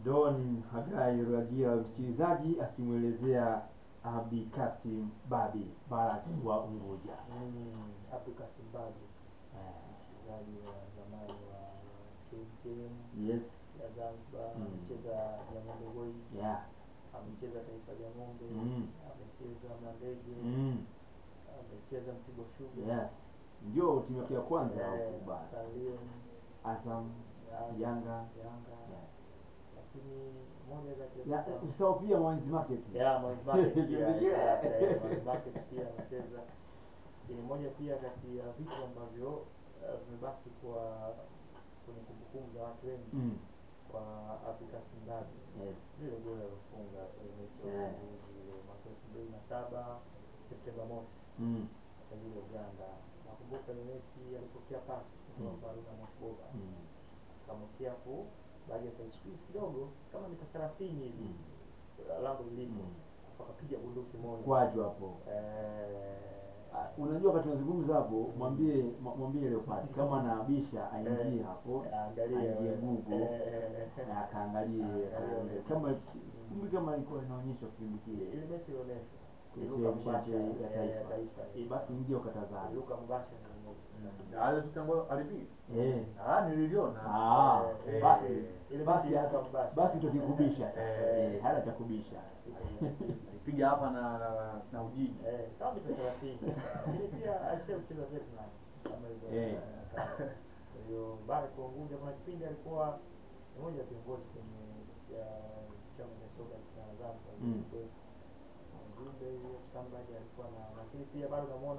Don Hagai Ruagira, msikilizaji akimwelezea Abi Kasim Babi Barak wa Unguja. Mm, Afrika Zimbabwe Eh, mchezaji wa zamani wa KMKM Yes. ya Zanzibar, Mm. amecheza Jang'ombe Boys, Yeah. amecheza Taifa Jang'ombe, Mm. amecheza Mlandege, Mm. amecheza Mtibwa Sugar, Yes. Ndio timu yake ya kwanza eh, huku bara. Star Lion, Azam, Azam, Yanga. Yanga, Yes. lakini moja kati ya Ya, vitu- usisahau pia Mwanzi Market. ya Mwanzi Market pia, Kipindi kile. eh, Mwanzi Market pia amecheza. Ni moja pia kati ya vitu ambavyo eh, vimebaki kwa kwenye kumbukumbu za watu wengi Mm. kwa Afrika Zimbabwe. Yes. Lile goli alilofunga kwenye mechi ya Yeah. ufunguzi ile mwaka elfu mbili na saba Septemba mosi Mm. kwa ajili ya Uganda. Nakumbuka ile mechi alipokea pasi kutoka Mm. kwa Haruna Mosboba Mm. kamwekea hapo baada ya squeeze kidogo kama mita 30 hivi Mm. lango lilipo Mm. wakapiga bunduki moja Kwaju hapo. eh, Ah, Unajua wakati tunazungumza hapo, mwambie mwa- mwambie Leopard kama anaabisha aingie Eh. hapo angalia aingie wewe. Google Eh, eh, eh. na akaangalie Angalia aangalie. wewe. kama kumbi kama ilikuwa inaonyeshwa kipindi kile ile mechi ilionyeshwa kwenye Iluka televisheni Mubashara, ya eh, ya taifa. taifa. Eh, Basi ingia ukatazame. Iluka Mubashara ile mechi. hayo tutango alipiga Eh. ah nililiona Ah, Eh, basi eh, ile basi mechi hata- Iluka Mubashara. basi tutakikubisha sasa. Eh. Eh, hana cha kubisha. alipiga hapa na na, na Ujiji Eh, kama mita 30. Lakini pia alishacheza Vietnam kama hivyo. Eh. Kwa hiyo baada ya Unguja kuna kipindi alikuwa ni mmoja wa viongozi kwenye ya chama cha soka cha Zanzibar. Mm. Kwa hiyo, Mjumbe huyo Sambadi alikuwa na lakini pia bado namuona